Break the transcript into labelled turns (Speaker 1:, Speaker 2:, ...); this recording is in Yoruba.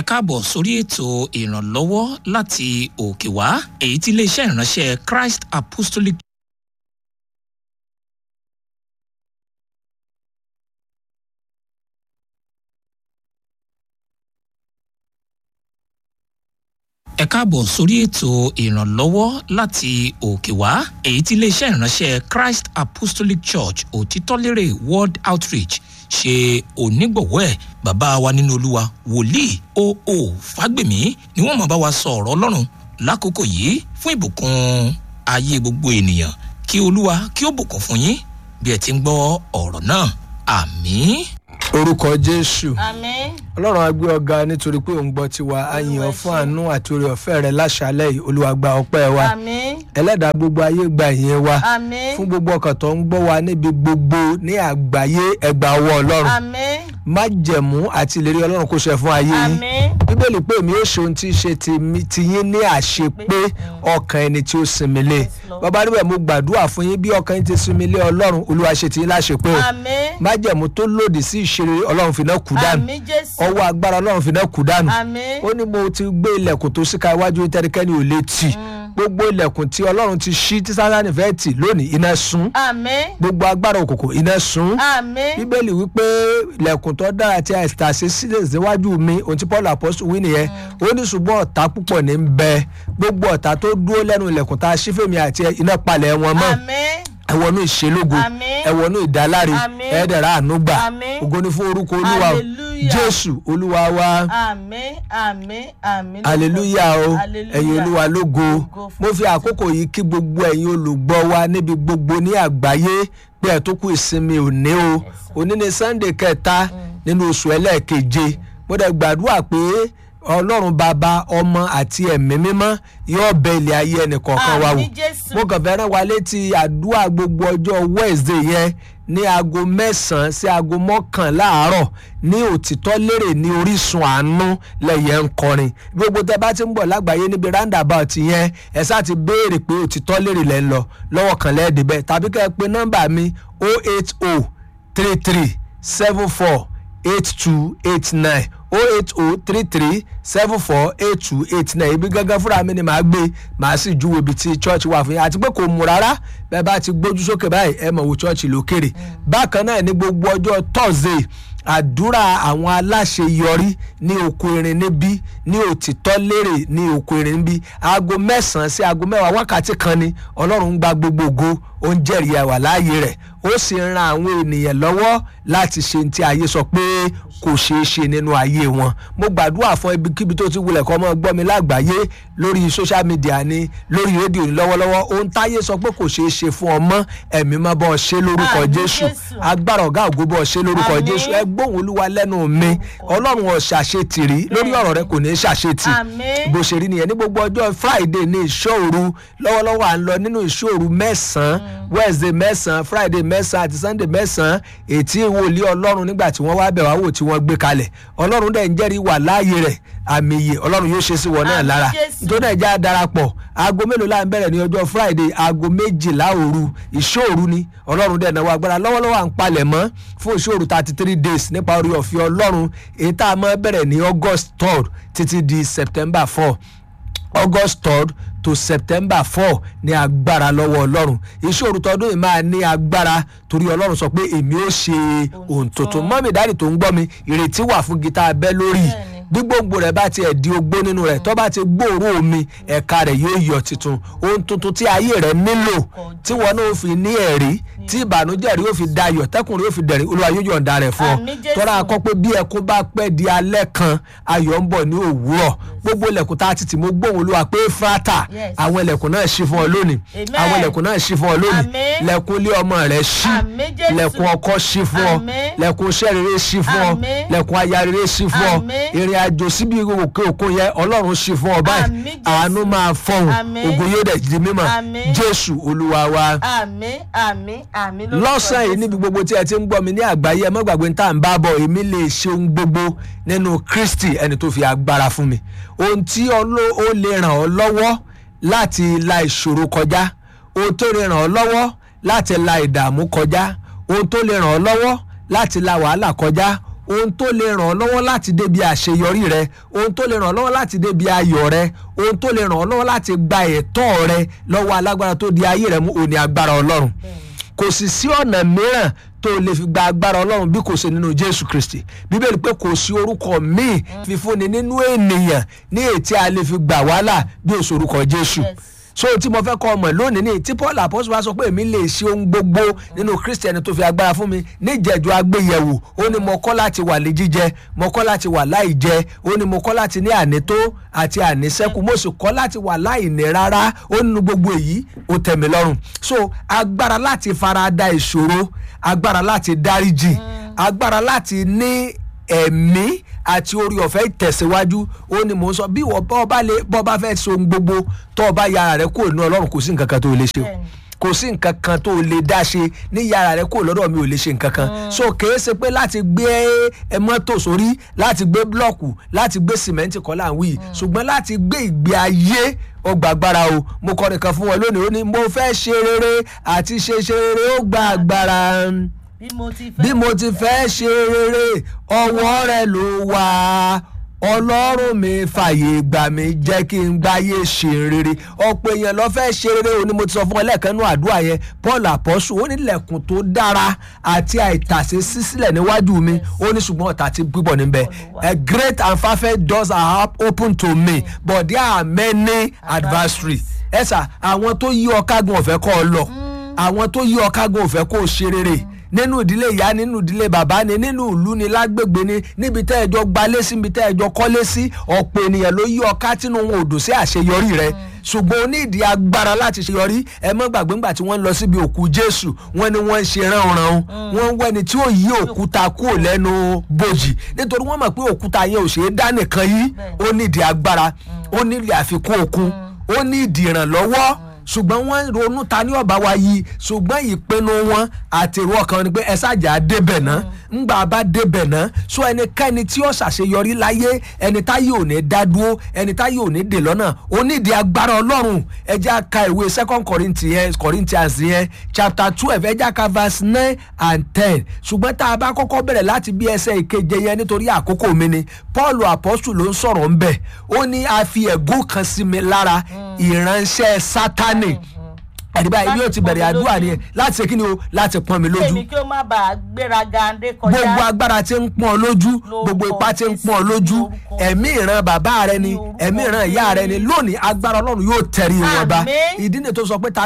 Speaker 1: káàbọ̀ sórí ètò ìrànlọ́wọ́ láti òkè wá èyí tí iléeṣẹ́ ìránṣẹ́ Christ Apostolic ẹ káàbọ̀ sórí ètò ìrànlọ́wọ́ láti òkè wá èyí tí iléeṣẹ́ ìránṣẹ́ Christ Apostolic Church òtítọ́lérè World Outreach ṣe onígbọ̀wọ́ ẹ̀ bàbá wa nínú olúwa wòlíì O.O. Fágbèmí ni wọ́n máa bá wa sọ ọ̀rọ̀ ọlọ́run lákòókò yìí fún ìbùkún ayé gbogbo ènìyàn kí olúwa kí ó bùkún fún yín bí ẹ ti ń gbọ́ ọ̀rọ̀ náà àmín.
Speaker 2: orúkọ jésù
Speaker 3: Àmín.
Speaker 2: ọlọ́run á gbé ọ̀gá nítorí pé òun gbọ́ tiwa a yìn ọ́ fún àánú àti oore ọ̀fẹ́ rẹ láṣálẹ̀ yìí olúwa gba ọpẹ́ wa
Speaker 3: Àmín.
Speaker 2: ẹlẹ́dàá gbogbo ayé gba ìyẹn wa
Speaker 3: Àmín.
Speaker 2: fún gbogbo ọkàn tó ń gbọ́ wa níbi gbogbo ní àgbáyé ẹgbàá ọwọ́ ọlọ́run
Speaker 3: Àmín.
Speaker 2: májẹ̀mú àti ìlérí ọlọ́run kò ṣẹ fún ayé yín
Speaker 3: Àmín.
Speaker 2: bíbélì pé èmi ó ṣe ohun tí í ṣe tèmi- tiyín ní àṣepé ọkàn ẹni tí ó sinmi lé
Speaker 3: Lord.
Speaker 2: bàbá níbẹ̀ mo gbàdúrà fún yín bí ọkàn yín ti sinmi lé ọlọ́run olúwa ṣe tiyín láṣepé o
Speaker 3: Àmín.
Speaker 2: májẹ̀mú tó lòdì sí ìṣeré ọlọ́run fi náà kú dànù
Speaker 3: Àmín Jésù.
Speaker 2: ọwọ́ agbára ọlọ́run fi náà kú dànù
Speaker 3: Àmín.
Speaker 2: ó ní mo ti gbé ilẹ̀kùn tó síka iwájú tẹ́nikẹ́ni ò lè tì gbogbo ilẹ̀kùn tí ọlọ́run ti ṣí tí sátánì fẹ́ tì lónìí iná sún
Speaker 3: Àmín.
Speaker 2: gbogbo agbára òkùnkùn iná sún
Speaker 3: Àmín.
Speaker 2: bíbélì wípé ilẹ̀kùn tó dára tí a tà sí sílẹ̀ síwájú mi ohun tí paul apostle wí nìyẹn ó ní ṣùgbọ́n ọ̀tá púpọ̀ ní ń bẹ gbogbo ọ̀tá tó dúró lẹ́nu ilẹ̀kùn tá a ṣí fèmí àti ẹ, iná palẹ̀ wọn mọ́
Speaker 3: Àmín.
Speaker 2: ẹ wọnú ìṣelógo
Speaker 3: Àmín.
Speaker 2: ẹ wọnú ìdáláre
Speaker 3: Àmín.
Speaker 2: ẹ dẹ̀ra ànúgbà
Speaker 3: Àmín.
Speaker 2: ògo ni fún orúkọ olúwa o
Speaker 3: Hallelujah.
Speaker 2: jésù olúwa wa
Speaker 3: Àmín. Àmín. Àmín.
Speaker 2: aleluya o
Speaker 3: Hallelujah.
Speaker 2: ẹ̀yin olúwa lógo
Speaker 3: Ògo fún
Speaker 2: mo fi àkókò yìí kí gbogbo ẹ̀yin olùgbọ́ wa níbi gbogbo ní àgbáyé pé ẹ̀ tó kú ìsinmi òní o òní ni sunday kẹta nínú oṣù ẹlẹ́ẹ̀keje mo dẹ̀ gbàdúrà pé ọlọ́run bàbá ọmọ àti ẹ̀mí mímọ́ yóò bẹ ilé ayé ẹnìkọ̀ọ̀kan wa wò
Speaker 3: Àmín Jésù.
Speaker 2: mo kàn fẹ́ràn wa létí àdúrà gbogbo ọjọ́ wednesday yẹn ní aago mẹ́sàn-án sí aago mọ́kànlá àárọ̀ ní òtítọ́ lérè ní orísun àánú lẹ́yẹ̀ ń kọrin gbogbo tẹ bá ti ń bọ̀ lágbàáyé níbi roundabout yẹn ẹ sáà ti béèrè pé òtítọ́ lérè lẹ́ ń lọ lọ́wọ́ kan lẹ́ẹ̀dẹ̀ bẹ́ẹ̀ tàbí kẹ́ ẹ pe nọ́mbà mi 080 33 74 8289 08033 74 8289 ibi gángan fúnra mi ni màá gbé màá sì júwe ibi tí church wà fún yín àti pé kò mú rárá bẹ́ẹ̀ bá ti gbójú sókè báyìí ẹ mọ̀ wo church lókèrè bákan náà ní gbogbo ọjọ́ thursday àdúrà àwọn aláṣeyọrí ní oko irin níbí ní òtítọ́ lérè ní oko irin níbí aago mẹ́sàn-án sí aago mẹ́wàá wákàtí kan ni ọlọ́run ń gba gbogbo ògo ó ń jẹ́rìí ẹwà láàyè rẹ̀ ó sì ń ran àwọn ènìyàn lọ́wọ́ láti ṣe ní tí ayé sọ pé kò ṣeé ṣe nínú ayé wọn mo gbàdúrà fún ibikíbi tó ti wulẹ̀ kọ́ mọ́ gbọ́ mi lágbàáyé lórí social media ni lórí rédíò ni lọ́wọ́lọ́wọ́ ohun táyé sọ pé kò ṣeé ṣe fún ọmọ ẹ̀mí mọ́ bọ́ ọ ṣe lórúkọ
Speaker 3: Àmín
Speaker 2: jésù
Speaker 3: Jésù.
Speaker 2: agbára ọ̀gá ògo bọ́ ọ ṣe lórúkọ
Speaker 3: Àmín.
Speaker 2: jésù ẹ gbóhùn olúwa lẹ́nu mi ọlọ́run ò ṣàṣetìrí lórí ọ̀rọ̀ rẹ kò ní í ṣàṣetì
Speaker 3: Àmín.
Speaker 2: bó ṣe rí nìyẹn ní gbogbo ọjọ́ friday ní ìṣòru lọ́wọ́lọ́wọ́ à ń lọ nínú ìṣòru mẹ́sàn-án wednesday mẹ́sàn-án friday mẹ́sàn-án àti sunday mẹ́sàn-án ètí ìwòlí ọlọ́run nígbà tí wọ́n wá bẹ̀ wá wò tí wọ́n gbé kalẹ̀ ọlọ́run dẹ̀ ń jẹ́rìí wà láàyè rẹ̀ àmì ìyè ọlọ́run yóò ṣe sí wọn náà
Speaker 3: Àmín
Speaker 2: lára
Speaker 3: Jésù.
Speaker 2: nítorí náà já darapọ̀ aago mélòó la ń bẹ̀rẹ̀ ní ọjọ́ friday aago méjìlá òru ìṣòru ni ọlọ́run dẹ̀ náwó agbára lọ́wọ́lọ́wọ́ à ń palẹ̀ mọ́ fún ìṣòru thirty three days nípa orí ọ̀fẹ́ ọlọ́run èyí tá a máa bẹ̀rẹ̀ ní august third títí di september four august third to september four ní agbára lọ́wọ́ ọlọ́run ìṣòro tọdún yìí máa ní agbára torí ọlọ́run sọ pé èmi ó ṣe ohun tuntun mọ́mí dáàdì tó ń gbọ́ mi ìrètí wà fún gita abẹ́ lórí
Speaker 3: Bẹ́ẹ̀ni.
Speaker 2: gbígbóngbò rẹ̀ bá tiẹ̀ di ogbó nínú rẹ̀ tó bá ti gbòòrò omi ẹ̀ka rẹ̀ yóò yọ tuntun ohun tuntun tí ayé rẹ̀ nílò tí wọn náà fi ní ẹ̀rí tí ìbànújẹ́ rí yóò fi dayọ̀ tẹ́kùn yóò fi dẹ̀rín olúwa yóò yọ̀ǹda rẹ̀ fún ọ
Speaker 3: Àmín Jésù.
Speaker 2: tọ́ra akọ́ pé bí ẹkún bá pẹ́ di alẹ́ kan ayọ̀ ń bọ̀ ní òwúrọ̀ gbogbo ilẹ̀kùn tá a ti tì mo gbóhùn olúwa pé fúrátà
Speaker 3: Yes.
Speaker 2: àwọn ilẹ̀kùn náà ṣí fún ọ lónìí
Speaker 3: Amen.
Speaker 2: àwọn ilẹ̀kùn náà ṣí fún ọ lónìí
Speaker 3: Àmín.
Speaker 2: lẹ̀kùn ilé ọmọ rẹ̀ ṣí
Speaker 3: Àmín Jésù.
Speaker 2: lẹ̀kùn ọkọ ṣí fún ọ
Speaker 3: Àmín.
Speaker 2: lẹ̀kùn iṣẹ́ rere ṣí fún ọ
Speaker 3: Àmín.
Speaker 2: lẹ̀kùn aya rere ṣí fún ọ
Speaker 3: Àmín.
Speaker 2: ìrìn àjò síbi òkè òkun yẹn ọlọ́run ṣí fún ọ báyìí
Speaker 3: Àmín Jésù.
Speaker 2: àánú máa fọhùn
Speaker 3: Àmín.
Speaker 2: ògo yóò dẹ̀ di mímọ̀
Speaker 3: Àmín.
Speaker 2: jésù olúwa wa
Speaker 3: Àmín. Àmín. Àmín. lórúkọ
Speaker 2: lọ́sàn-án yìí
Speaker 3: Jésù.
Speaker 2: níbi gbogbo tí ẹ ti ń gbọ́ mi ní àgbáyé ẹ má gbàgbé ní tá à ń bá bọ̀ èmi lè ṣe ohun gbogbo nínú kristi ẹni tó fi agbára fún mi ohun tí ọlọ́ ó lè ràn ọ́ lọ́wọ́ láti la ìṣòro kọjá ohun tó lè ràn ọ́ lọ́wọ́ láti la ìdààmú kọjá ohun tó lè ràn ọ́ lọ́wọ́ láti la wàhálà kọjá ohun tó lè ràn ọ́ lọ́wọ́ láti débi àṣeyọrí rẹ ohun tó lè ràn ọ́ lọ́wọ́ láti débi ayọ̀ rẹ ohun tó lè ràn ọ́ lọ́wọ́ láti gba ẹ̀tọ́ rẹ lọ́wọ́ alágbára tó di ayé rẹ mú òní agbára ọlọ́run kò sì sí ọ̀nà mìíràn tó lè fi gba agbára ọlọ́run bí kò ṣe nínú jésù kristi bíbélì pé kò sí orúkọ míì fífúnni nínú ènìyàn ní ètí a lè fi gbà wàhálà bí òṣù orúkọ jésù
Speaker 3: Yes.
Speaker 2: so tí mo fẹ́ kọ́ ọmọ lónìí ní tí paul apọ́sù wa sọ pé èmi lè ṣe ohun gbogbo nínú kristiani tó fi agbára fún mi níjẹ̀jọ́ agbéyẹ̀wò ó ní mo kọ́ láti wà lé jíjẹ mo kọ́ láti wà láì jẹ ó ní mo kọ́ láti ní ànító àti ànísẹ́kù mo sì kọ́ láti wà láì ní rárá ó nínú gbogbo èyí ó tẹ̀ mí lọ́rùn so agbára láti farada ìṣòro agbára láti dáríjì agbára láti ní ẹ̀mí àti orí ọ̀fẹ́ ìtẹ̀síwájú ó ní mò ń sọ bí ìwọ bọ́ bá lè bọ́ bá fẹ́ so ohun gbogbo tó o bá yára rẹ kúrò ní ọlọ́run kò sí nǹkan kan tó o lè ṣe o
Speaker 3: Bẹ́ẹ̀ni.
Speaker 2: kò sí nǹkan kan tó o lè dá ṣe ní yàrá rẹ kúrò lọ́dọ̀ mi ò lè ṣe nǹkan kan so kèé ṣe pé láti gbé ẹ mọ́tò sórí láti gbé blọ́ọ̀kù láti gbé sìmẹ́ǹtì kọ́ là ń wí ṣùgbọ́n láti gbé ìgbé ayé ó gba agbára o mo kọ́ nìkan fún wọn lónìí ó ní mo fẹ́ ṣe rere àti ṣe ṣe rere ó gba agbára
Speaker 3: bí mo ti fẹ́
Speaker 2: bí mo ti fẹ́ ṣe rere ọwọ́ rẹ ló wà ọlọ́run mi fàyè gbà mí jẹ́ kí n gbáyé ṣe rere ọ̀pọ̀ èèyàn lọ fẹ́ ṣe rere o ní mo ti sọ fún ọ lẹ́ẹ̀kan nínú àdúrà yẹn paul àpọ́sù ó ní lẹ̀kùn tó dára àti àìtàsé sísílẹ̀ níwájú mi ó ní ṣùgbọ́n ọ̀tá ti pípọ̀ níbẹ̀ a great and perfect doors are op- open to me but there are many adversaries ẹ sà àwọn tó yí ọ kágun ọ̀fẹ́ kọ́ ọ lọ àwọn tó yí ọ kágun ọ̀fẹ́ kó o ṣe rere nínú ìdílé ìyá nínú ìdílé bàbá ni nínú ìlú ni lágbègbè ni níbi tẹ́ ẹjọ́ gbalé sí níbi tẹ́ ẹjọ́ kọ́lé sí ọ̀pọ̀ ènìyàn ló yí ọká tínú wọn ò dùn sí àṣeyọrí rẹ ṣùgbọ́n o ní ìdí agbára láti ṣeyọrí ẹ mọ́ gbàgbé ńgbà tí wọ́n ń lọ síbi òkú jésù wọ́n ní wọ́n ń ṣe ránran wọ́n ń wẹ́ni tí ó yí òkúta kúrò lẹ́nu bòjì nítorí wọ́n mọ̀ pé òkúta yẹn ò ṣeé dá nìkan yí ó ní ìdí agbára ó ní ìdí àfikún okun ó ní ìdí ìrànlọ́wọ́ ṣùgbọ́n wọ́n ronú ta ní ọ̀bá wa yìí ṣùgbọ́n ìpinnu wọn àti èrò ọkàn ni pé ẹ ṣàjà débẹ̀ náà ńgbà bá débẹ̀ náà so ẹnikẹ́ni tí ó ṣàṣeyọrí láyé ẹni táyé ò ní dá dúró ẹni táyé ò ní dè lọ́nà onídìí agbára ọlọ́run ẹjẹ́ ka ìwé second corinthians corinthians yẹn chapter twelve ẹjẹ́ ka verse nine and ten ṣùgbọ́n tá a bá kọ́kọ́ bẹ̀rẹ̀ láti bí ẹsẹ̀ ìkeje yẹn nítorí àkókò mi ni paul apostle ló ń sọ̀rọ̀ ńbẹ̀ ó ní a fi ẹ̀gún kan sí mi lára ìránṣẹ́ sátánì ẹ̀rí báyìí bí ó ti bẹ̀rẹ̀ àdúrà ni láti ṣe kí ni o láti pọ́n mi lójú
Speaker 3: èmi kí ó má bàa gbéraga dé kọjá
Speaker 2: gbogbo agbára tí ń pọ́n ọ lójú gbogbo ipá tí ń pọ́n ọ lójú ẹ̀mí ìran bàbá rẹ ni ẹ̀mí ìran ìyá rẹ ni lónìí agbára ọlọ́run yóò tẹ̀rí wọn bá
Speaker 3: Àmín.
Speaker 2: ìdí ni tó sọ pé ta